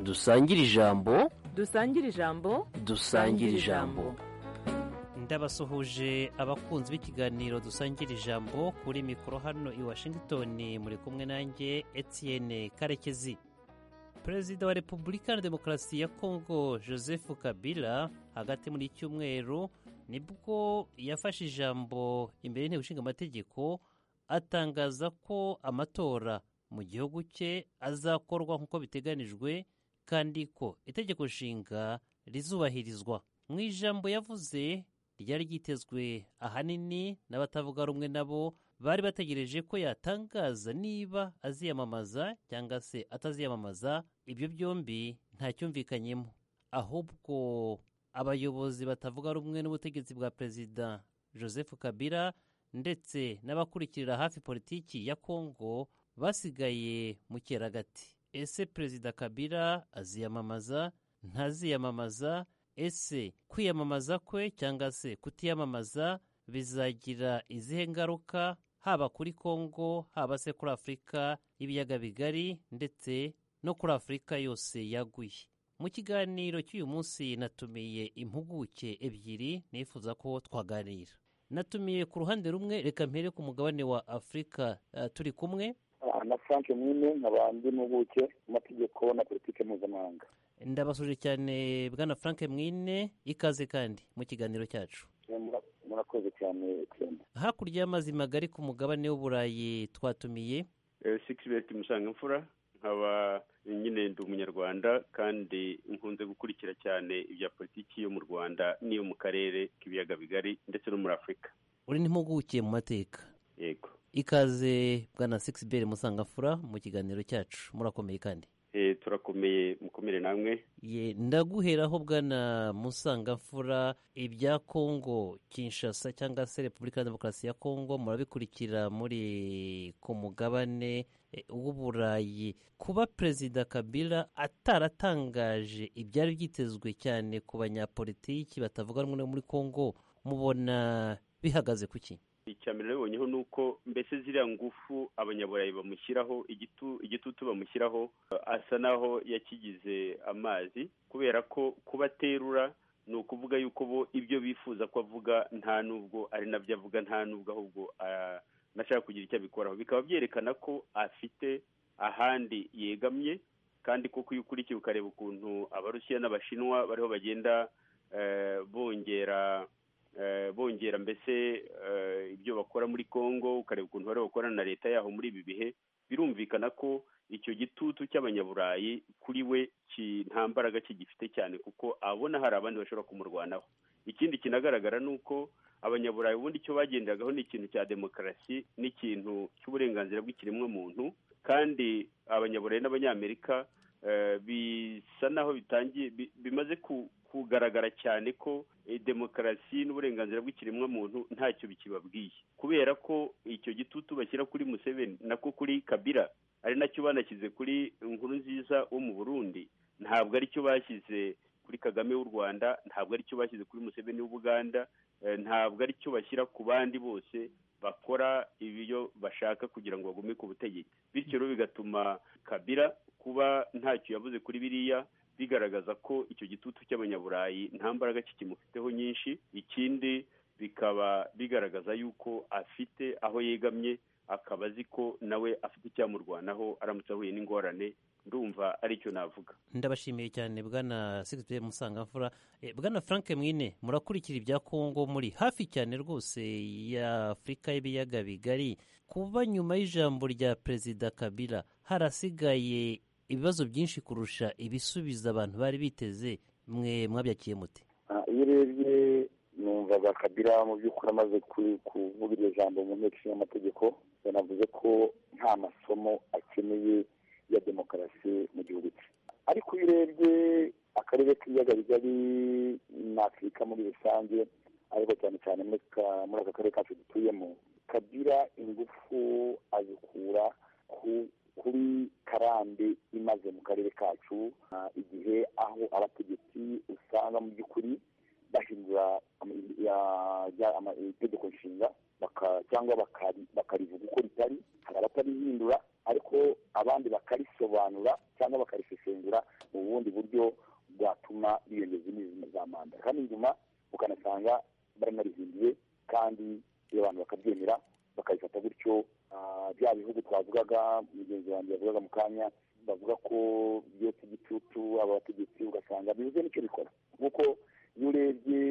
dusangire ijambo dusangire ijambo dusangire ijambo ndabasuhuje abakunzi b'ikiganiro dusangira ijambo kuri mikoro hano i washington muri kumwe nanjye etienne karekezi perezida wa repubulika na demokarasi ya kongo joseph kabila hagati muri cyumweru nibwo yafashe ijambo imbere y'inteko ishinga amategeko atangaza ko amatora mu gihugu cye azakorwa nk'uko biteganijwe kandi ko itegeko nshinga rizubahirizwa mu ijambo yavuze ryari ryitezwe ahanini n'abatavuga rumwe nabo bari bategereje ko yatangaza niba aziyamamaza cyangwa se ataziyamamaza ibyo byombi ntacyumvikanyemo ahubwo abayobozi batavuga rumwe n'ubutegetsi bwa perezida joseph kabila ndetse n'abakurikirira hafi politiki ya kongo basigaye mu keragati ese perezida kabila aziyamamaza ntaziyamamaza ese kwiyamamaza kwe cyangwa se kutiyamamaza bizagira izihe ngaruka haba kuri kongo haba se kuri afurika y'ibiyaga bigari ndetse no kuri afurika yose yaguye mu kiganiro cy'uyu munsi natumiye impuguke ebyiri nifuza ko twaganira natumiye ku ruhande rumwe reka mpere ku mugabane wa afurika uh, turi kumwe na frank mwine nkaba ndi impuguke mu mategeko na politiki mpuzamahanga ndabasuje cyane bwana frank mwine ikaze kandi mu kiganiro cyacu murakoze cyane hakurya y'amazi magari ku mugabane w'uburayi twatumiye sikisibeti musangamfura nkaba nyine ndi umunyarwanda kandi nkunze gukurikira cyane ibya politiki yo mu rwanda n'iyo mu karere k'ibiyaga bigari ndetse no muri afurika uri n'impuguke mu mateka yego ikaze bwana sikisibeti musangafura mu kiganiro cyacu murakomeye kandi turakomeye mukomere namwe ye ndaguheraho bwana musangamfura ibya kongo kinshasa cyangwa se repubulika ya demokarasi ya kongo murabikurikira muri ku mugabane w'uburayi kuba perezida kabila ataratangaje ibyari byitezwe cyane ku banyapolitiki batavuga rumwe muri kongo mubona bihagaze ku ki icya mbere nabibonyeho ni uko mbese ziriya ngufu abanyaburayi bamushyiraho igitutu bamushyiraho asa naho yakigize amazi kubera ko kuba aterura ni ukuvuga yuko bo ibyo bifuza ko avuga nta n'ubwo ari nabyo avuga nta n'ubwo ahubwo anashaka kugira icyo abikoraho bikaba byerekana ko afite ahandi yegamye kandi koko iyo ukurikiye ukareba ukuntu abarusiya n'abashinwa bariho bagenda bongera bongera mbese ibyo bakora muri congo ukareba ukuntu bari bakora na leta yaho muri ibi bihe birumvikana ko icyo gitutu cy'abanyaburayi kuri we nta mbaraga kigifite cyane kuko abona hari abandi bashobora kumurwanaho ikindi kinagaragara ni uko abanyaburayi ubundi icyo bagendagaho ni ikintu cya demokarasi n'ikintu cy'uburenganzira bw'ikiremwamuntu kandi abanyaburayi n'abanyamerika bisa naho bitangiye bimaze kugaragara cyane ko demokarasi n'uburenganzira bw'ikiremwamuntu ntacyo bikibabwiye kubera ko icyo gitutu bashyira kuri museveni nako kuri kabira ari nacyo banashyize kuri inkuru nziza wo mu burundi ntabwo aricyo bashyize kuri kagame w'u rwanda ntabwo aricyo bashyize kuri museveni w'ubuganda ntabwo aricyo bashyira ku bandi bose bakora ibyo bashaka kugira ngo bagume ku butegetsi bityo rero bigatuma kabira kuba ntacyo yavuze kuri biriya bigaragaza ko icyo gitutu cy'abanyaburayi nta mbaraga kikimufiteho nyinshi ikindi bikaba bigaragaza yuko afite aho yegamye akaba azi ko nawe afite icyamurwanaho aramutse ahuye n'ingorane ndumva aricyo navuga ndabashimiye cyane bwana sigisipe musangamfura bwana frank mwine murakurikira ibya kongo muri hafi cyane rwose ya afurika y'ibiyaga bigari kuba nyuma y'ijambo rya perezida kabila harasigaye ibibazo byinshi kurusha ibisubiza abantu bari biteze mwe mwabyakiye muti iyo urebye numvaga kabira mu by'ukuri amaze kuvuga iryo jambo mu nteko ishinga amategeko yanavuze ko nta masomo akeneye ya demokarasi mu gihugu cye ariko iyo urebye akarere k'ibiyaga bigari na afurika muri rusange ariko cyane cyane muri aka karere kacu dutuyemo kabira ingufu azikura ku kuri karande imaze mu karere kacu igihe aho abategetsi usanga mu by'ukuri bahindura itegeko nshinga cyangwa bakarivuga uko ritari hari abatarihindura ariko abandi bakarisobanura cyangwa bakarisesengura mu bundi buryo bwatuma biyongeza indi za manda hano inyuma ukanasanga baranarizimbiye kandi iyo abantu bakabyemera bakabifata gutyo ah, bya bihugu twavugaga mugenzi wanjye yavugaga mu kanya bavuga ko byotsa igicucu abategetsi ugasanga bibuze n'icyo bikora kuko iyo urebye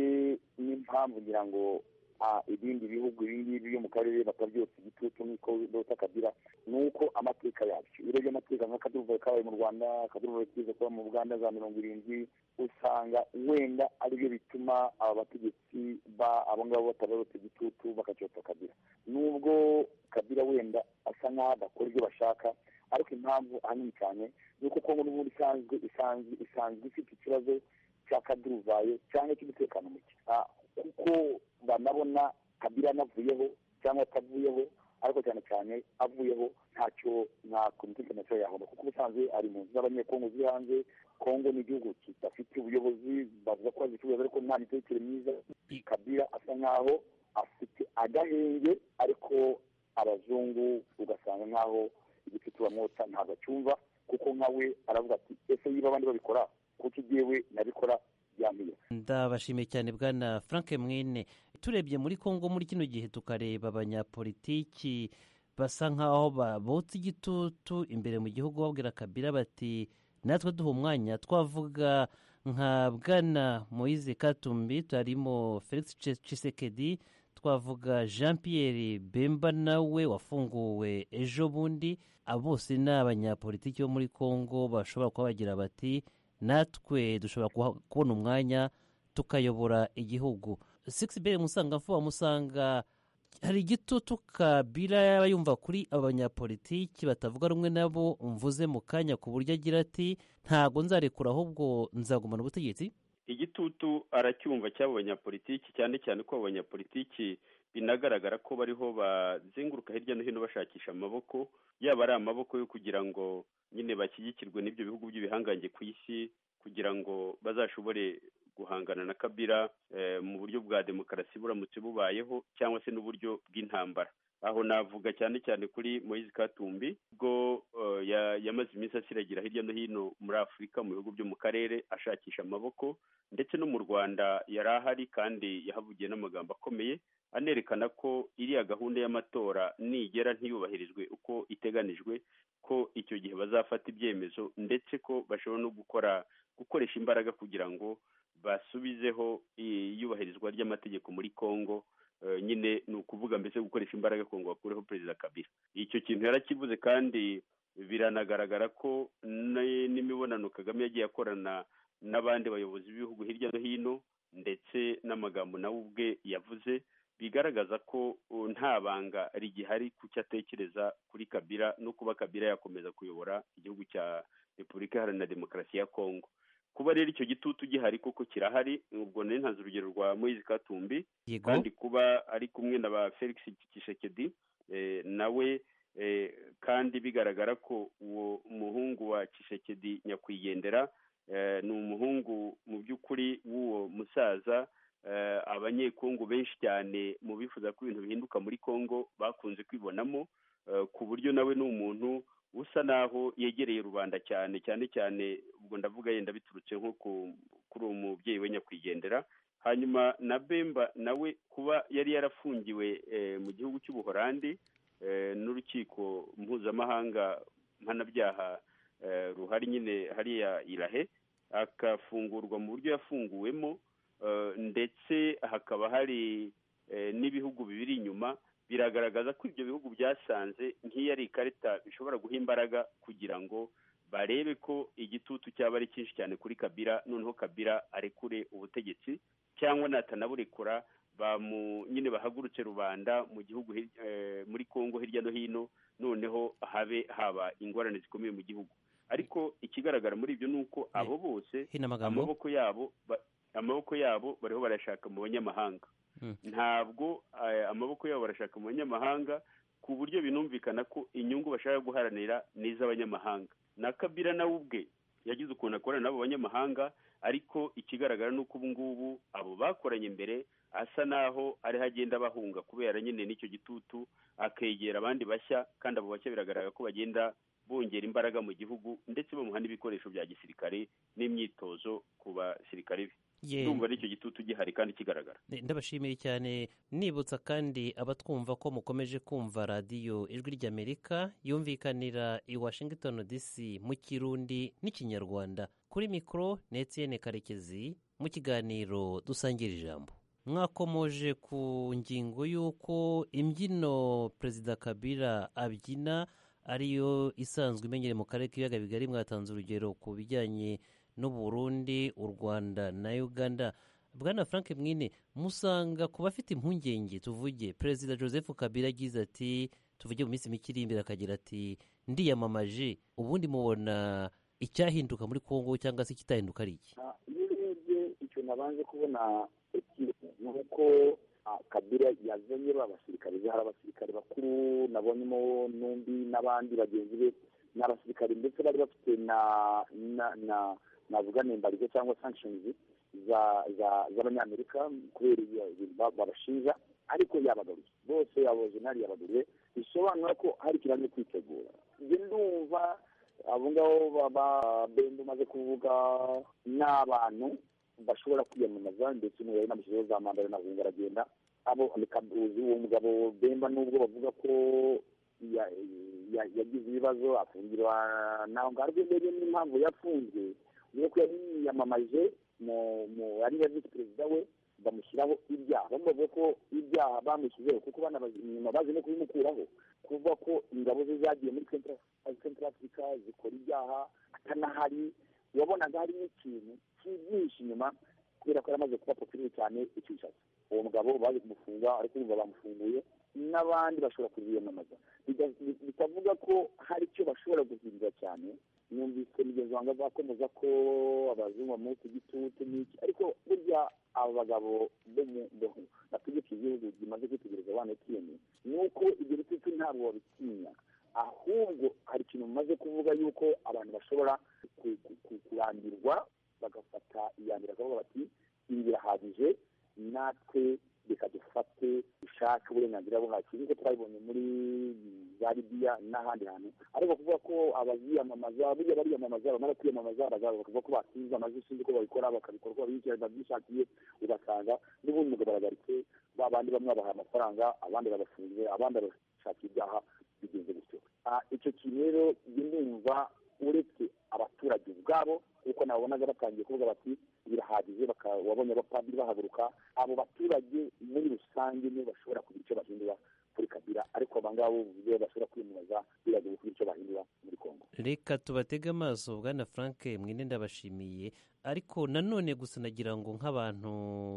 n'impamvu ngira ngo ah, ibindi bihugu ibi ngibi byo mu karere batabyotsa igitutu nk'uko bota kabira ni uko amateka yabyo iyo urebye amateka nk'akaduruvayo kabaye mu rwanda akaduruvayo kiza kuba mu buganda za mirongo irindwi usanga wenda aribyo bituma aba bategetsi ba abo ngabo batabarota igitutu bakacyota kabira nubwo kabira wenda asa nk'aho adakora ibyo bashaka ariko impamvu ahanini cyane ni uko kongo n'ubundi isanzwe isanzwe isanzwe ifite ikibazo cya kaduruvayo cyangwa cy'umutekano muke Ah, kuko banabona kabira anavuyeho cyangwa atavuyeho ariko cyane cyane avuyeho ntacyo nta komite ntacyo yahoma kuko ubusanzwe ari mu nzu z'abanyekongo ziri hanze kongo ni igihugu kidafite ubuyobozi bavuga ko bazicuruza ariko nta mitekerereze myiza kabira asa nk'aho afite agahenge ariko abazungu ugasanga nk'aho igicucu bamwota ntabwo acyumva kuko nka we aravuga ati ese niba abandi babikora kuko igiwe nabikora byambiye ndabashimiye cyane bwana frank mwene turebye muri congo muri kino gihe tukareba abanyapolitiki basa nk'aho babotse igitutu imbere mu gihugu babwira kabira bati natwe duha umwanya twavuga nka bwana moise katumbi turimo felix Tshi- tshisekedi twavuga jean pierre bemba nawe wafunguwe ejo bundi abo bose ni abanyapolitiki bo muri congo bashobora kuba bagira bati natwe dushobora kuha- kubona umwanya tukayobora igihugu six bere musangafu wamusanga hari igitutu kabila yaba yumva kuri abanyapolitiki batavuga rumwe nabo mvuze mu kanya ku buryo agira ati ntago nzarekura ahubwo nzagumana ubutegetsi igitutu aracyumva cy'abo banyapolitiki cyane cyane ko abo banyapolitiki binagaragara ko bariho bazenguruka hirya no hino bashakisha amaboko yaba ari amaboko yo kugira ngo nyine bashyigikirwe n'ibyo bihugu by'ibihangange ku isi kugira ngo bazashobore guhangana na kabira eh, mu buryo bwa demokarasi buramutse bubayeho cyangwa se n'uburyo bw'intambara aho navuga cyane cyane kuri Moise Katumbi ubwo eh, ya- yamaze iminsi asiragira hirya no hino muri Afurika mu bihugu byo mu karere ashakisha amaboko ndetse no mu Rwanda yari ahari kandi yahavugiye n'amagambo akomeye anerekana ko iriya gahunda y'amatora nigera ntiyubahirizwe uko iteganijwe ko icyo gihe bazafata ibyemezo ndetse ko bashobora no gukora gukoresha imbaraga kugira ngo basubizeho iyubahirizwa ry'amategeko muri Kongo Eh, nyine ni ukuvuga mbese gukoresha imbaraga ku ngo bakureho perezida kabila icyo kintu yarakivuze kandi biranagaragara ko n- n'imibonano kagame yagiye akorana n'abandi bayobozi b'ibihugu hirya no hino ndetse n'amagambo nawe ubwe yavuze bigaragaza ko uh, nta banga rigihari ku cyo atekereza kuri kabila no kuba kabila yakomeza kuyobora igihugu cya repubulika iharanira demokarasi ya kongo kuba rero icyo gitutu gihari koko kirahari ubwo nari ntanze urugero rwa moise katumbi yego kandi kuba ari kumwe na ba felix kishekedi eh, nawe eh, kandi bigaragara ko uwo muhungu wa kishekedi nyakwigendera eh, ni umuhungu mu by'ukuri w'uwo musaza eh, abanyekongo benshi cyane mu bifuza ko ibintu bihinduka muri kongo bakunze kwibonamo eh, ku buryo nawe ni umuntu usa naho yegereye rubanda cyane cyane cyane ubwo ndavuga yenda biturutse nko ku- kuri uwo mubyeyi we nyakwigendera hanyuma na bemba nawe kuba yari yarafungiwe eh, mu gihugu cy'ubuhorandi eh, n'urukiko mpuzamahanga mpanabyaha eh, ruhari nyine hariya irahe akafungurwa mu buryo yafunguwemo eh, ndetse hakaba hari eh, n'ibihugu bibiri inyuma biragaragaza ko ibyo bihugu byasanze nk'iyo ari ikarita bishobora guha imbaraga kugira ngo barebe ko igitutu cyaba ari cyinshi cyane kuri kabira noneho kabira arekure ubutegetsi cyangwa natanaburekura bamu nyine bahagurutse rubanda mu gihugu hir- eh, muri Kongo hirya no hino noneho habe haba ingorane zikomeye mu gihugu ariko ikigaragara muri ibyo ni uko abo bose hino amagambo amaboko yabo ba- amaboko yabo bariho barashaka mu banyamahanga Mm. ntabwo eh, amaboko yabo barashaka mu banyamahanga ku buryo binumvikana ko inyungu bashaka guharanira ni iz'abanyamahanga na kabira nawe ubwe yagize ukuntu akorana n'abo banyamahanga ariko ikigaragara ni uko ubu ngubu abo bakoranye mbere asa naho ariho agenda abahunga kubera nyine n'icyo gitutu akegera abandi bashya kandi abo bashya biragaragara ko bagenda bongera imbaraga mu gihugu ndetse bamuha n'ibikoresho bya gisirikare n'imyitozo ku basirikare be Ye, ndumva n'icyo gitutu gihari kandi kigaragara ne- ndabashimiye cyane nibutsa kandi abatwumva ko mukomeje kumva radiyo ijwi ry'amerika yumvikanira i washington dc mu kirundi n'ikinyarwanda kuri mikoro ni etiyene karekezi mu kiganiro dusangira ijambo mwakomoje ku ngingo y'uko imbyino perezida kabila abyina ariyo isanzwe imenyereye mu karere k'ibiyaga bigari mwatanze urugero ku bijyanye n'u Burundi u rwanda na uganda bwana frank mwine musanga ku bafite impungenge tuvuge perezida joseph kabila agize ati tuvuge mu minsi mike iri imbere akagira ati ndiyamamaje ubundi mubona icyahinduka muri kongo cyangwa se ikitahinduka ari iki Ah, iyo urebye icyo nabanje kubona ekibi ni uko ah, kabila yazanye ba basirikare be hari abasirikare bakuru nabonyemo n'undi n'abandi bagenzi be ni abasirikare ndetse bari bafite na na na navuga n'imbarizo cyangwa sanctions za za z'abanyamerika kubera ibyo ibintu ba- babashinja ariko yabagaruye bose abo jenali yabagaruye bisobanura ko hari ikirangwa kwitegura njye ndumva abo ngabo ba- ba- bende umaze kuvuga ni abantu bashobora kwiyamamaza ndetse umuntu yari namushyizeho za manda ari nabwo aragenda abo kabuzi uwo mugabo bemba nubwo bavuga ko ya- ya- yagize ibibazo afungirwa naho ngaho ariko mbere n'impamvu yafunzwe ubwo ko yari yiyamamaje mu mu yari ya visi perezida we bamushyiraho ibyaha bamwe bavuga ko ibyaha bamushyizeho kuko banabazi inyuma bazi no kubimukuraho kuvuga ko ingabo ze zagiye muri Central- Central Africa zikora ibyaha atanahari wabonaga hari n'ikintu kibyinshi inyuma kubera ko yaramaze kuba popirire cyane icyicatsi uwo mugabo baje kumufunga ariko urumva bamufunguye n'abandi bashobora kubiyamamaza Bida- bitavuga ko hari icyo bashobora guhindura cyane numvise mugenzi wanjye azakomeza ko abazungu bamuha ku gitutu n'iki ariko burya aba bagabo bo mu bo- bategeka igihugu bimaze kwitegereza abana etiyeni ni uko ibyo bitutu ntabwo babitinya ahubwo hari ikintu mumaze kuvuga yuko abantu bashobora ku- ku- ku- kurambirwa bagafata iyambere akavuga bati ibi birahagije natwe reka dufate dushake uburenganzira bwacu nk'uko twabibonye muri za libiya n'ahandi hantu ariko kuvuga ko abaziyamamaza burya bariyamamaza bamara kwiyamamaza baza bakavuga ko batinze amazu sinzi ko babikora bakabikora uko babishyira babyishakiye ugasanga n'ubundi umugabo aragaritse ba bandi bamwe babaha amafaranga abandi barafunze abandi barashakira ibyaha bigenze gutyo Ah, icyo kintu rero njye ndumva uretse abaturage ubwabo kuko nabonaga batangiye kuvuga bati birahagije baka- wabonye abapadiri bahaguruka abo baturage muri rusange nibo bashobora kugira icyo bahindura kuri kabila ariko abangabo ubwabo bashobora kwiyamamaza biragoye kugira icyo bahindura muri kongo reka tubatege amaso bwana frank mwine ndabashimiye ariko nanone gusa nagira ngo nk'abantu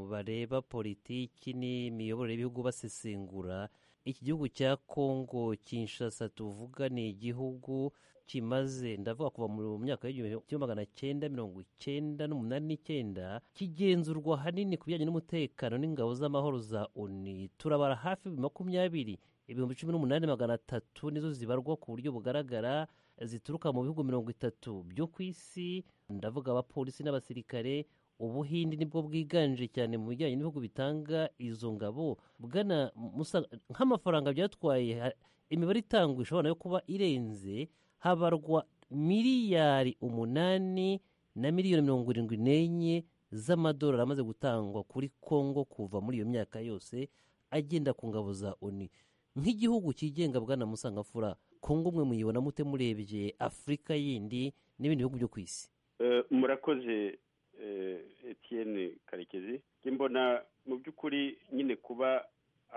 bareba politiki n'imiyoborere y'ibihugu basesengura iki gihugu cya kongo kinshasa tuvuga ni igihugu kimaze ndavuga kuva mu myaka y'igihumbi kimwe magana cyenda mirongo icyenda n'umunani n'icyenda kigenzurwa ahanini ku bijyanye n'umutekano n'ingabo z'amahoro za oni turabara hafi makumyabiri ibihumbi cumi n'umunani magana atatu nizo zibarwa ku buryo bugaragara zituruka mu bihugu mirongo itatu byo ku isi ndavuga abapolisi n'abasirikare ubuhindi nibwo bwiganje cyane mu bijyanye n'ibihugu bitanga izo ngabo bwana Musa, nk'amafaranga byatwaye ha- imibare itangwa ishobora no kuba irenze habarwa miliyari umunani na miliyoni mirongo irindwi n'enye z'amadolari amaze gutangwa kuri kongo kuva muri iyo myaka yose agenda ku ngabo za oni nk'igihugu cyigenga bwana musangafura kongo mwe muyibona mute murebye afurika yindi n'ibindi bihugu byo ku isi Eh, murakoze eh, Etienne karekezi Njye mbona mu by'ukuri nyine kuba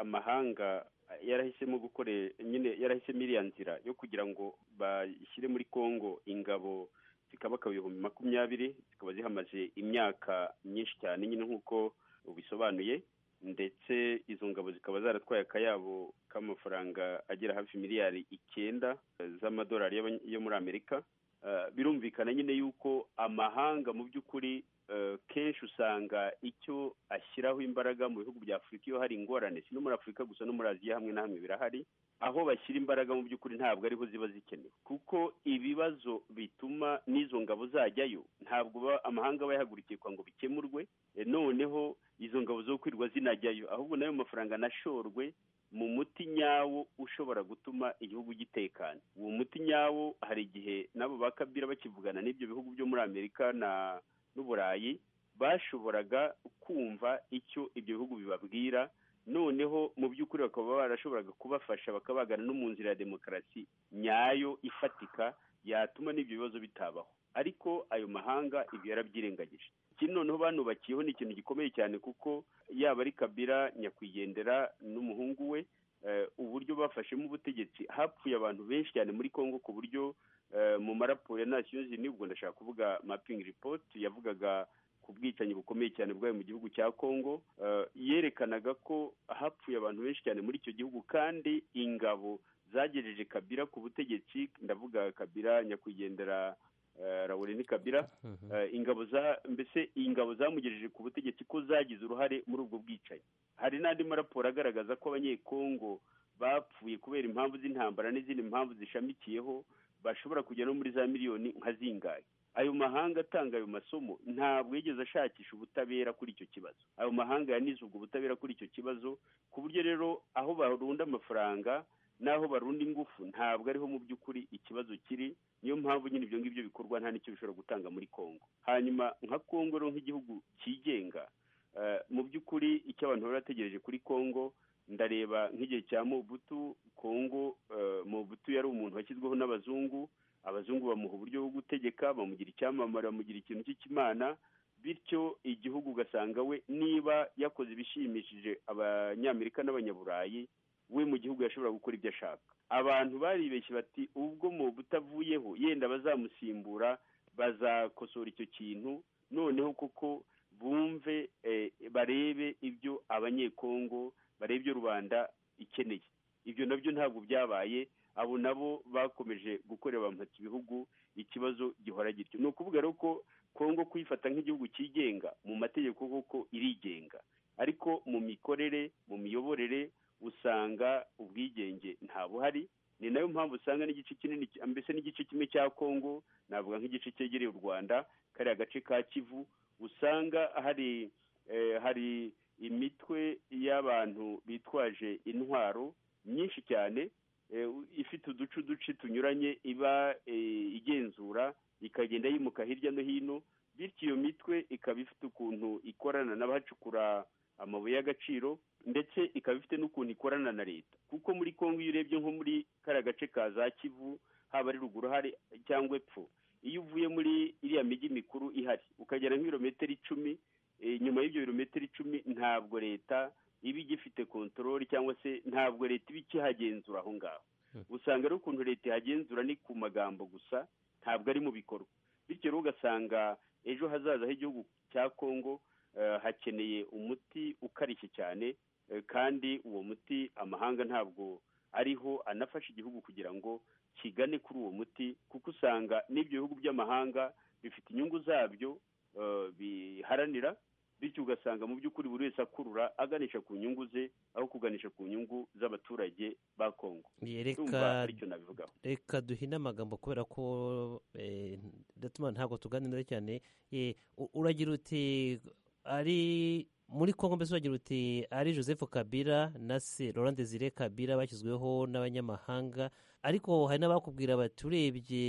amahanga yarahisemo gukore nyine yarahisemo iriya nzira yo kugira ngo bashyire muri kongo ingabo zikabaka ibihumbi makumyabiri zikaba zihamaze imyaka myinshi cyane nyine nk'uko ubisobanuye ndetse izo ngabo zikaba zaratwaye akayabo k'amafaranga agera hafi miliyari icyenda eh, z'amadolari y'abany- yo muri amerika Eh, birumvikana nyine yuko amahanga mu by'ukuri eh, kenshi usanga icyo ashyiraho imbaraga mu bihugu bya afurika iyo hari ingorane si no muri afurika gusa no muri aziya hamwe na hamwe birahari aho bashyira imbaraga mu by'ukuri ntabwo ariho ziba zikenewe kuko ibibazo bituma n'izo ngabo zajyayo ntabwo ba- amahanga aba yahagurukiye kugira ngo bikemurwe eh, noneho izo ngabo ingabo zo kwirwa zinajyayo ahubwo nayo mafaranga anashorwe mu muti nyawo ushobora gutuma igihugu gitekana uwo muti nyawo hari igihe n'abo ba kabira bakivugana n'ibyo bihugu byo muri amerika na n'uburayi bashoboraga kumva icyo ibyo bihugu bibabwira noneho mu by'ukuri bakaba barashoboraga kubafasha bakabagana no mu nzira ya demokarasi nyayo ifatika yatuma n'ibyo bibazo bitabaho ariko ayo mahanga ibyo yarabyirengagije ikindi noneho banubakiyeho ni ikintu gikomeye cyane kuko yaba ari kabira nyakwigendera n'umuhungu we eh, uburyo bafashemo ubutegetsi hapfuye abantu benshi cyane muri congo ku buryo eh, mu maraporo ya nasiyo zini ubwo ndashaka kuvuga mapingi ripoti yavugaga ku bwicanyi bukomeye cyane bwayo mu gihugu cya congo eh, yerekanaga ko hapfuye abantu benshi cyane muri icyo gihugu kandi ingabo zagejeje kabira ku butegetsi ndavuga kabira nyakwigendera eh, Laurent kabira Mhm. Eh, ingabo za mbese ingabo zamugejeje ku butegetsi ko zagize uruhare muri ubwo bwicanyi hari n'andi maraporo agaragaza ko abanyekongo bapfuye kubera impamvu z'intambara n'izindi mpamvu zishamikiyeho bashobora kujya no muri za miliyoni nka zingahe ayo mahanga atanga ayo masomo ntabwo yigeze ashakisha ubutabera kuri icyo kibazo ayo mahanga yanize ubwo butabera kuri icyo kibazo ku buryo rero aho barunda amafaranga n'aho barunda ingufu ntabwo ariho mu by'ukuri ikibazo kiri niyo mpamvu nyine ibyo ngibyo bikorwa nta n'icyo bishobora gutanga muri congo hanyuma nka congo rero nk'igihugu cyigenga eh, mu by'ukuri icyo abantu bari bategereje kuri congo ndareba nk'igihe cya mobutu congo eh, mobutu yari umuntu washyizweho n'abazungu abazungu bamuha uburyo bwo gutegeka bamugira icyamamare bamugira ikintu cy'ikimana bityo igihugu ugasanga we niba yakoze ibishimishije abanyamerika n'abanyaburayi we mu gihugu yashobora gukora ibyo ashaka abantu baribeshye bati ubwo mu butavuyeho yenda bazamusimbura bazakosora icyo kintu noneho koko bumve eh, barebe ibyo abanyekongo barebe ibyo rubanda ikeneye ibyo nabyo ntabwo byabaye abo nabo bakomeje gukorera bamfata ibihugu ikibazo gihora gityo ni ukuvuga rero ko kongo kuyifata nk'igihugu cyigenga mu mategeko koko irigenga ariko mu mikorere mu miyoborere usanga ubwigenge ntabuhari ni nayo mpamvu usanga n'igice kinini mbese n'igice kimwe cya kongo navuga nk'igice cyegereye u rwanda kariya gace ka kivu usanga hari eh, hari imitwe y'abantu bitwaje intwaro myinshi cyane eh, u- ifite uduce uduce tunyuranye iba eh, igenzura ikagenda yimuka hirya no hino bityo iyo mitwe ikaba ifite ukuntu ikorana n'abahacukura amabuye y'agaciro ndetse ikaba ifite n'ukuntu ikorana na leta kuko muri congo iyo urebye nko muri kariya gace ka za kivu haba ari ruguru hari cyangwa epfo iyo uvuye muri iriya mijyi mikuru ihari ukagera nk'ibirometero icumi eh, nyuma y'ibyo birometero icumi ntabwo leta iba igifite kontorori cyangwa se ntabwo leta iba ikihagenzura aho ngaho usanga rero ukuntu leta ihagenzura ni ku magambo gusa ntabwo ari mu bikorwa bityo rero ugasanga ejo hazaza h'igihugu cya congo eh, hakeneye umuti ukarishye cyane eh, kandi uwo muti amahanga ntabwo ariho anafasha igihugu kugira ngo kigane kuri uwo muti kuko usanga n'ibyo bihugu by'amahanga bifite inyungu zabyo eh, biharanira bityo ugasanga mu by'ukuri buri wese akurura aganisha ku nyungu ze aho kuganisha ku nyungu z'abaturage ba kongo reka urumva aricyo nabivugaho reka duhine amagambo kubera ko eh, datuma ntabwo tuganira cyane Eh, u- uragira uti ari muri congo mbese uragira uti ari joseph kabila na se laurent desire kabila bashyizweho n'abanyamahanga ariko hari n'abakubwira bati urebye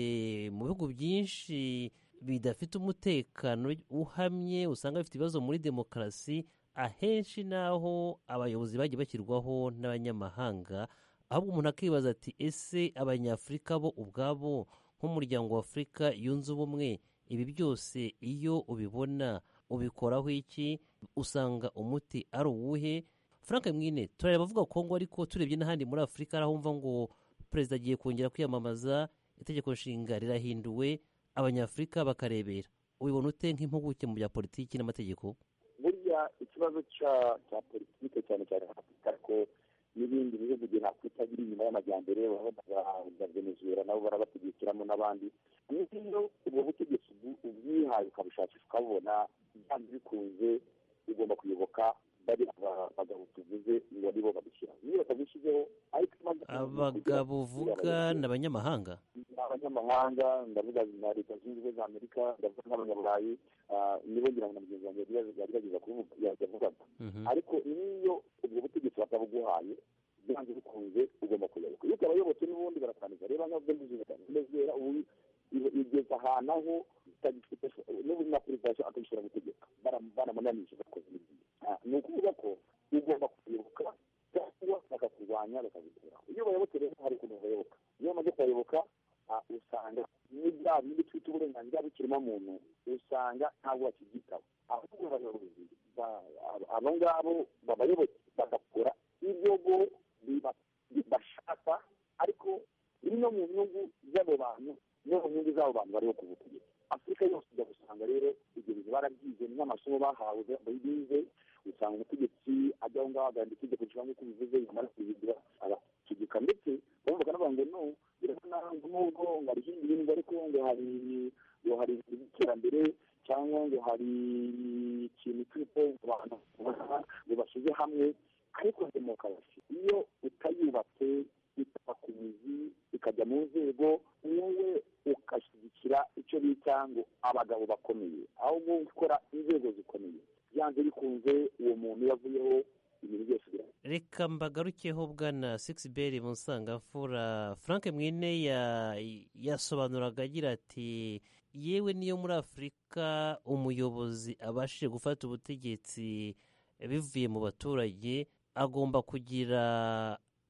mu bihugu byinshi bidafite umutekano uhamye usanga bifite ibibazo muri demokarasi ahenshi n'aho abayobozi bagiye bashyirwaho n'abanyamahanga ahubwo umuntu akibaza ati ese abanyafurika bo ubwabo nk'umuryango wa afurika yunze ubumwe ibi byose iyo ubibona ubikoraho iki usanga umuti ari uwuhe frank mwine turareba abavuga kongo ariko turebye n'ahandi muri afurika hari ahumva ngo perezida agiye kongera kwiyamamaza itegeko nshinga rirahinduwe abanyafurika bakarebera ubibona ute nk'impuguke mu bya politiki n'amategeko burya ikibazo cya cya politike cyane cyane afurika ko n'ibindi bihugu bya afurika biri inyuma y'amajyambere urabona za venezuela nabo barabategekiramo n'abandi n'iyo ubwo butegetsi ubwi- ubwihaye ukabushakisha ukabubona byanze bikunze ugomba kuyoboka bariya ba- bagabo tuvuze ngo nibo babishyiraho iyo batabishyizeho ariko impamvu- abagabo uvuga ni abanyamahanga ni abanyamahanga ndavuga na leta zunze ubumwe za amerika ndavuga nk'abanyaburayi ah, nibo ngira ngo na mugenzi wanjye yagerageza kuvuga yavugaga Mhm. umunanije bakoze n'ibindi Ah, ni ukuvuga ko ugomba kuyoboka cyangwa bakakurwanya bakabikuraho iyo bayoboke rero hari ukuntu bayoboka iyo bamaze kubayoboka ah, usanga n'ibya bindi twita uburenganzira bw'ikiremwamuntu usanga ntabwo bakibyitaho ahubwo abayobozi ba- abo- abo ngabo babayoboke bagakora ibyogo biba- bashaka ariko biri no mu nyungu z'abo bantu no mu nyungu z'abo bantu bariho ku butegetsi afurika yose ujya gusanga rero ibyo bintu barabyize ni nk'amasomo bahawe bize usanga umutegetsi ajya aho ngaho agahanda itegeko nshinga nk'uko ubivuze yamara kubigira agategeka ndetse bamvuga n'abantu ngo no birasa naho nubwo ngo hari ibindi bintu ariko ngo hari ngo hari iterambere cyangwa ngo hari ikintu cy'uko abantu baba- ngo bashyize hamwe ariko demokarasi iyo utayubatse itaba ku mizi ikajya mu nzego wowe ugashyigikira icyo bita ngo abagabo bakomeye ahubwo gukora inzego zikomeye byanze bikunze uwo muntu iyo avuyeho ibintu byose bira reka mbagarukeho bwana sigisi mu nsangamfura frank mwine ya- yasobanuraga agira ati yewe niyo muri afurika umuyobozi abashije gufata ubutegetsi bivuye mu baturage agomba kugira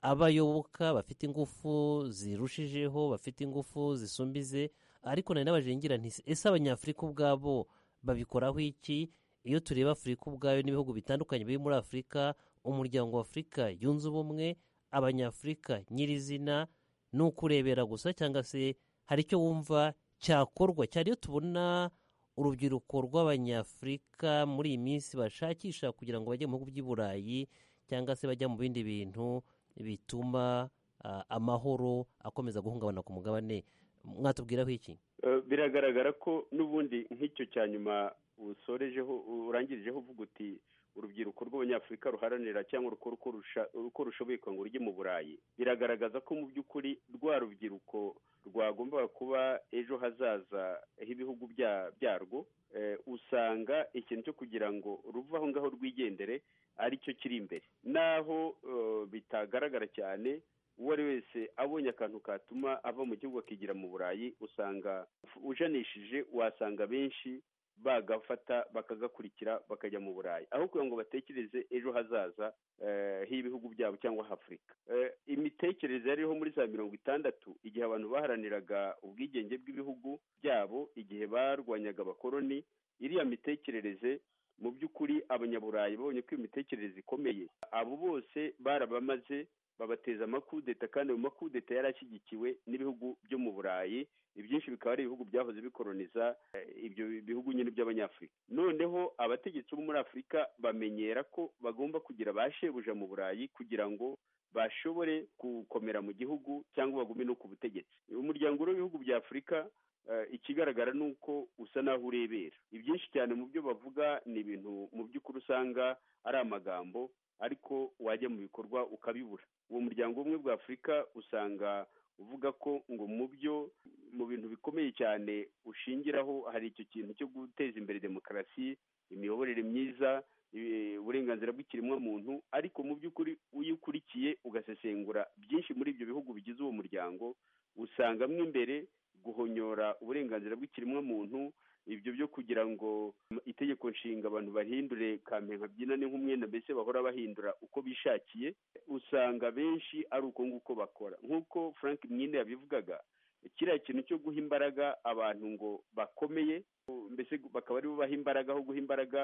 abayoboka bafite ingufu zirushijeho bafite ingufu zisumbize ariko nari n'abajengira nti ese abanyafurika ubwabo babikoraho iki iyo tureba afurika ubwayo n'ibihugu bitandukanye biri muri afurika umuryango wa afurika yunze ubumwe abanyafurika nyirizina ni ukurebera gusa cyangwa se hari icyo wumva cyakorwa cyane iyo tubona urubyiruko rw'abanyafurika muri iyi minsi bashakisha kugira ngo bajye mu bihugu by'i burayi cyangwa se bajya mu bindi bintu bituma ah, amahoro akomeza guhungabana ku mugabane mwatubwiraho iki Eh, biragaragara ko n'ubundi nk'icyo cya nyuma usorejeho urangirijeho uvuga uti urubyiruko rw'abanyafurika ruharanira cyangwa urukora uko rusha- uko rushoboye kugira ngo rujye mu burayi biragaragaza ko mu by'ukuri rwa rubyiruko rwagombaga kuba ejo hazaza h'ibihugu bya- byarwo eh, usanga ikintu cyo kugira ngo ruve aho ngaho rwigendere ari cyo kiri imbere naho eh, bitagaragara cyane uwo ari wese abonye akantu katuma ava mu gihugu akigira mu burayi usanga ujanishije wasanga benshi bagafata bakagakurikira bakajya mu burayi aho kugira ngo batekereze ejo hazaza eh, h'ibihugu byabo cyangwa h'afurika Eh, imitekerereze yariho muri za mirongo itandatu igihe abantu baharaniraga ubwigenge bw'ibihugu byabo igihe barwanyaga abakoloni iriya mitekerereze mu by'ukuri abanyaburayi babonye ko iyo mitekerereze ikomeye abo bose barabamaze babateza amakudeta kandi ayo makudeta yari ashyigikiwe n'ibihugu byo mu burayi ibyinshi bikaba ari ibihugu byahoze bikoroniza eh, ibyo bihugu nyine by'abanyafurika noneho abategetsi bo muri afurika bamenyera ko bagomba kugira ba shebuja mu burayi kugira ngo bashobore gukomera mu gihugu cyangwa bagume no ku butegetsi umuryango w'ibihugu bya afurika eh, ikigaragara ni uko usa naho urebera ibyinshi cyane mu byo bavuga ni ibintu mu by'ukuri usanga ari amagambo ariko wajya mu bikorwa ukabibura uwo muryango umwe bwa afurika usanga uvuga ko ngo mu byo mu bintu bikomeye cyane ushingiraho hari icyo kintu cyo guteza imbere demokarasi imiyoborere myiza eh, uburenganzira bw'ikiremwamuntu ariko mu by'ukuri iyo ukurikiye ugasesengura byinshi muri ibyo bihugu bigize uwo muryango usanga mo imbere guhonyora uburenganzira bw'ikiremwamuntu ibyo byo kugira ngo itegeko nshinga abantu bahindure kampe nkabyinane nk'umwenda mbese bahora bahindura uko bishakiye usanga benshi ari uko nguko bakora nk'uko frank mwinde yabivugaga kiriya kintu cyo guha imbaraga abantu ngo bakomeye mbese bakaba aribo baha imbaraga aho guha imbaraga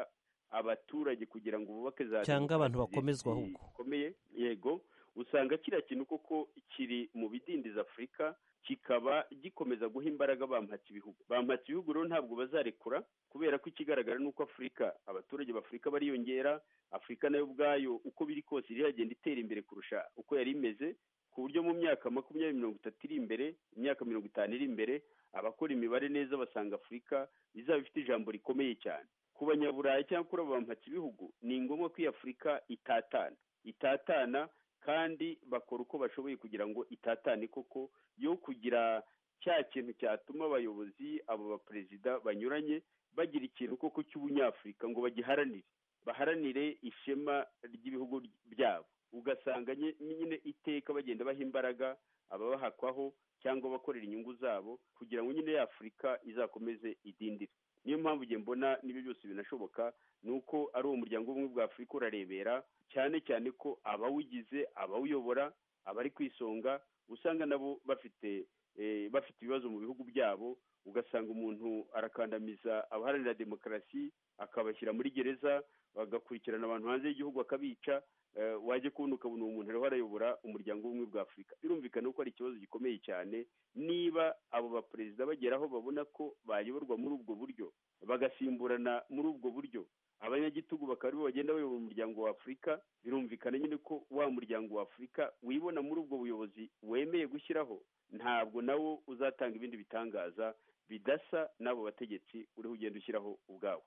abaturage kugira ngo bubake za Cyangwa abantu demokarasi bakomezwa ahubwo. zikomeye yego usanga kiriya kintu koko kiri mu bidindiza afurika kikaba gikomeza guha imbaraga bampatse ibihugu bampatse ibihugu rero ntabwo bazarekura kubera ko ikigaragara ni uko afurika abaturage b'afurika bariyongera afurika nayo ubwayo uko biri kose iragenda itera imbere kurusha uko yari imeze ku buryo mu myaka makumyabiri mirongo itatu iri imbere imyaka mirongo itanu iri imbere abakora imibare neza basanga afurika izaba ifite ijambo rikomeye cyane ku banyaburayi cyangwa kuri abo bampatse ibihugu ni ngombwa ko iyi afurika itatana itatana kandi bakora uko bashoboye kugira ngo itatane koko yo kugira cya kintu cyatuma abayobozi abo baperezida banyuranye bagira ikintu koko cy'ubunyafurika ngo bagiharanire baharanire ishema ry'ibihugu byabo ugasanga nye- nyine iteka bagenda baha imbaraga ababahakwaho cyangwa abakorera inyungu zabo kugira ngo nyine ya afurika izakomeze idindire niyo mpamvu njye mbona n'ibyo byose binashoboka ni uko ari uwo muryango w'ubumwe bwa afurika urarebera cyane cyane ko abawugize abawuyobora abari ku isonga usanga nabo bafite eh, bafite ibibazo mu bihugu byabo ugasanga umuntu arakandamiza abaharanira demokarasi akabashyira muri gereza bagakurikirana abantu hanze y'igihugu akabica eh, wajya kubona ukabona uwo muntu ariho arayobora umuryango w'ubumwe bwa afurika birumvikana ko ari ikibazo gikomeye cyane niba abo baperezida bagera aho babona ko bayoborwa muri ubwo buryo bagasimburana muri ubwo buryo abanyagitugu bakaba aribo bagenda bayobora umuryango wa afurika birumvikana nyine ko wa muryango wa afurika wibona muri ubwo buyobozi wemeye gushyiraho ntabwo nawo uzatanga ibindi bitangaza bidasa n'abo bategetsi uriho ugenda ushyiraho ubwawo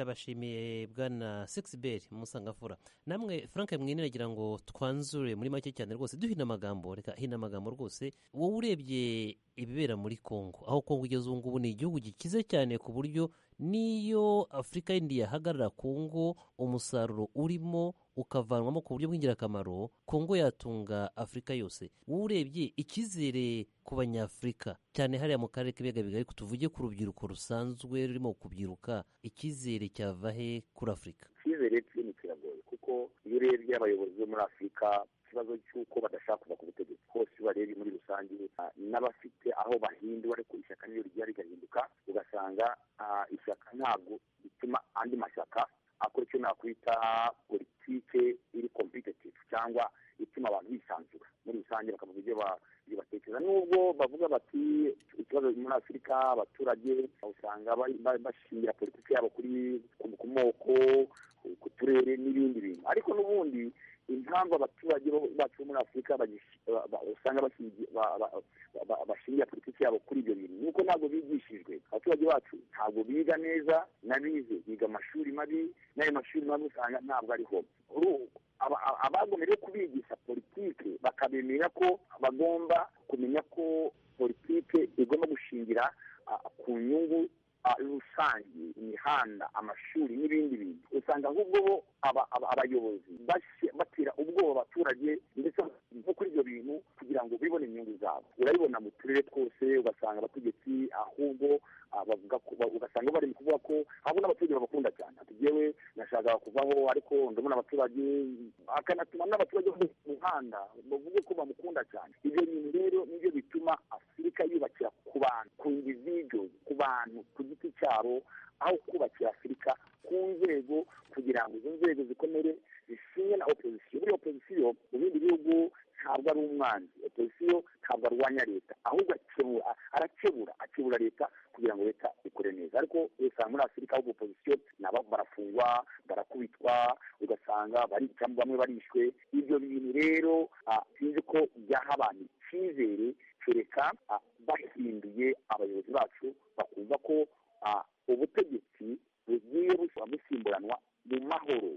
ndabashimiye bwana sixiberi musangafura namwe frank mwine nagira ngo twanzure muri make cyane rwose duhina amagambo reka hina amagambo rwose wowe urebye ibibera muri congo aho congo igeze ubu ngubu ni igihugu gikize cyane ku buryo n'iyo afurika yindi yahagarara congo umusaruro urimo ukavanwamo ku buryo bw'ingirakamaro kongo yatunga afurika yose wowe urebye icyizere ku banyafurika cyane hariya mu karere k'ibiyaga bigari tuvuge ku rubyiruko rusanzwe rurimo kubyiruka icyizere cyava he kuri afurika icyizere kinini kiragoye kuko iyo urebye abayobozi bo muri afurika ikibazo cy'uko badashaka kuva ku butegetsi hose barebe muri rusange ah, n'abafite aho bahindura ariko ishyaka niyo rigiye rigahinduka ugasanga ah, ishyaka ntabwo rituma andi mashyaka akora icyo nakwita politike iri competitive cyangwa ituma abantu bisanzura muri rusange bakavuga ibyo ba- ibyo batekereza nubwo bavuga bati ikibazo muri afurika abaturage usanga bari- ba- bashingira politiki yabo kuri ku- ku moko ku turere n'ibindi bintu ariko n'ubundi impamvu abaturage bo- bacu bo muri afurika bagish- ba- ba- usanga bashingi- ba- ba- ba- ba- bashingira politiki yabo kuri ibyo bintu nuko ntabwo bigishijwe abaturage bacu ntabwo biga neza n'abize biga amashuri mabi n'ayo mashuri mabi usanga ntabwo ariho Uru- aba- aba- abagomerewe kubigisha politike bakabemera ko bagomba kumenya ko politike igomba gushingira ah, ku nyungu ah, rusange imihanda amashuri n'ibindi bintu usanga ahubwo bo aba- aba- abayobozi bashe- batera ubwoba abaturage ndetse no kuri ibyo bintu kugira ngo bibone inyungu zabo urabibona mu turere twose ugasanga abategetsi ahubwo ah, bavuga ko- ba- ugasanga bari mu kuvuga ko ahubwo n'abaturage babakunda cyane ati "Jyewe nashakaga kuvaho ariko ndabona abaturage akanatuma n'abaturage bo mu muhanda bavuge ko bamukunda cyane ibyo bintu rero nibyo bituma afurika yubakira ku bantu ku individu ku bantu ku giti cyabo aho kubakira afurika ku nzego kugira ngo izo nzego zikomere zisinywe na opozisiyo buriya opozisiyo mu bindi bihugu ntabwo ari umwanzi opozisiyo ntabwo arwanya leta ahubwo akebura arakebura akebura leta kugira ngo leta ikore neza ariko usanga muri afurika ahubwo opozisiyo nabo barafungwa barakubitwa ugasanga barica bamwe barishwe ibyo bintu rero ah, sinzi ko byaha abantu icyizere kereka ah, bahinduye abayobozi bacu bakumva ko ah, ubutegetsi bugiye busa- busimburanwa mu mahoro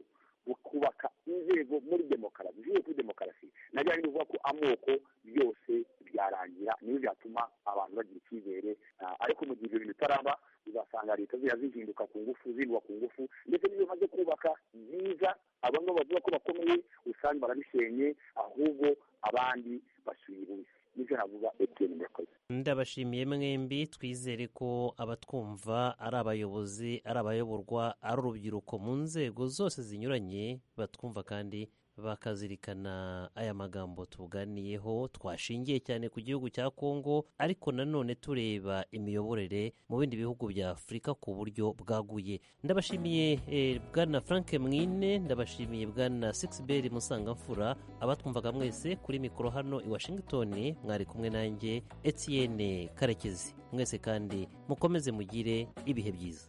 bukubaka inzego muri demokarasi zishingiye kuri demokarasi na bya bindi bivuga ko amoko byose byarangira niyo byatuma abantu bagira icyizere ah, ariko mu gihe ibyo bintu bitaraba uzasanga leta ziba zihinduka ku ngufu zihinduka ku ngufu ndetse n'iyo bamaze kubaka byiza abamwe bavuga ko bakomeye usanga barabishenye ahubwo abandi basubira ibuye nibyo navuga etiyeni murakoze ndabashimiye mwembi twizere ko abatwumva ari abayobozi ari abayoborwa ari urubyiruko mu nzego zose zinyuranye batwumva kandi bakazirikana aya magambo tuganiyeho twashingiye cyane ku gihugu cya kongo ariko nanone tureba imiyoborere mu bindi bihugu bya afurika ku buryo bwaguye ndabashimiye eh, bwana frank mwine ndabashimiye bwana sixiberi musangamfura abatwumvaga mwese kuri mikoro hano i washington mwari kumwe nanjye etienne karekezi mwese kandi mukomeze mugire ibihe byiza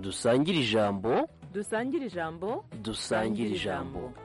dusangire ijambo dusangire ijambo dusangire ijambo